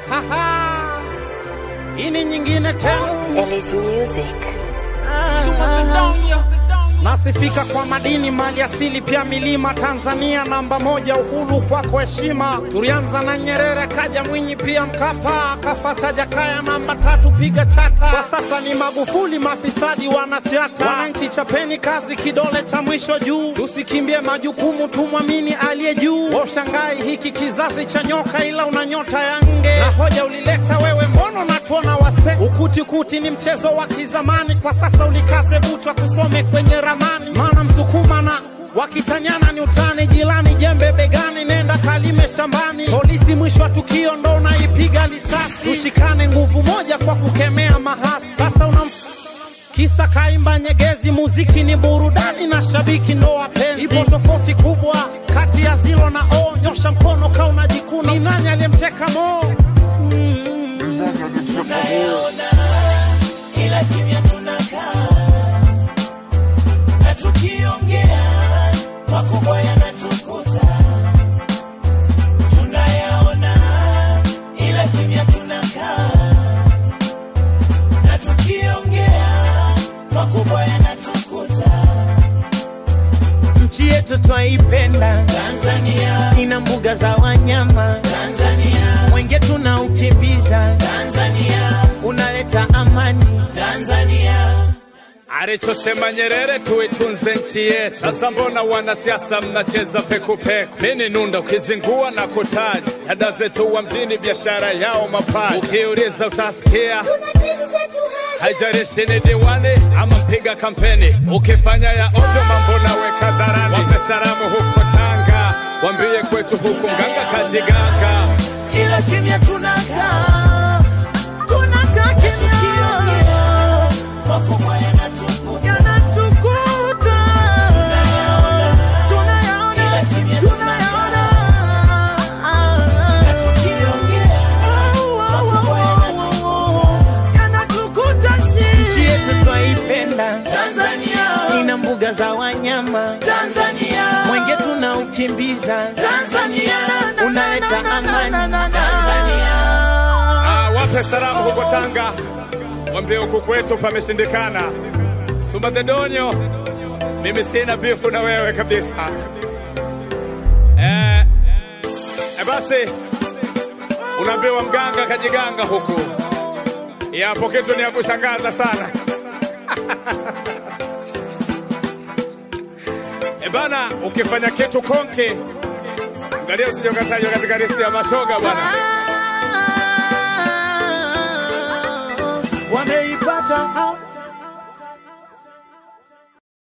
Haha. Hii ni nyingine tena. Ellis Music. Nasifika kwa madini, mali asili, pia milima. Tanzania namba moja, uhuru kwako heshima. Tulianza na Nyerere, kaja Mwinyi, pia Mkapa, kafata Jakaya, namba tatu, piga chata. Kwa sasa ni Magufuli, mafisadi wanafyata. Wananchi chapeni kazi, kidole cha mwisho juu. Tusikimbie majukumu, tumwamini aliye juu. Washangai hiki kizazi cha nyoka, ila una nyota ya nge. Na hoja ulileta wewe, mbona unatuona wase? Ukuti kuti ni mchezo wa kizamani, kwa sasa ulikaze butwa kusome kwenye ramani, maana msukuma na wakitanyana ni utani, jilani jembe begani, nenda kalime shambani. Polisi mwisho wa tukio ndo unaipiga risasi. Tushikane nguvu moja kwa kukemea mahasi. Sasa unam kisa kaimba Nyegezi, muziki ni burudani na shabiki ndo wapenzi. Ipo tofauti kubwa kati ya zilo na o, nyosha mkono ka unajikuna. Ni nani aliyemteka Mo? Mm. tunayaona ila kimya tunakaa na tukiongea makubwa yanatukuta tunayaona ila kimya tunakaa na tukiongea makubwa yanatukuta nchi yetu twaipenda, Tanzania ina mbuga za wanyama, Tanzania mwenge tunaukimbiza, Tanzania unaleta amani. Tanzania Alichosema Nyerere, tuitunze nchi yetu. Sasa mbona wanasiasa mnacheza pekupeku? Nini nunda ukizingua na kutaja dada zetu wa mjini, biashara yao mapaji. Ukiuliza utasikia haijalishi ni diwani ama mpiga kampeni. Ukifanya ya ovyo, mambo naweka dharani. Wape salamu huko Tanga, wambie kwetu huku mganga kajiganga. ila kimya tunakaa, tunakaa kimya, makubwa yanatukuta yanatukuta, tunayaona, ila kimya tunayaona, yanatukuta nchi yetu twaipenda, Tanzania ina mbuga za wanyama, Tanzania mwenge tunaukimbiza, Tanzania unaleta amani. Tanzania Ah, wape salamu huko Tanga, wambie huku kwetu pameshindikana. Sumba the Donyo, mimi sina bifu na wewe kabisa. Eh, eh basi unaambiwa mganga kajiganga huku, yapo kitu ni ya kushangaza sana. E bana, ukifanya kitu konke, angalia usije ukatajwa katika listi ya mashoga bwana. wameipata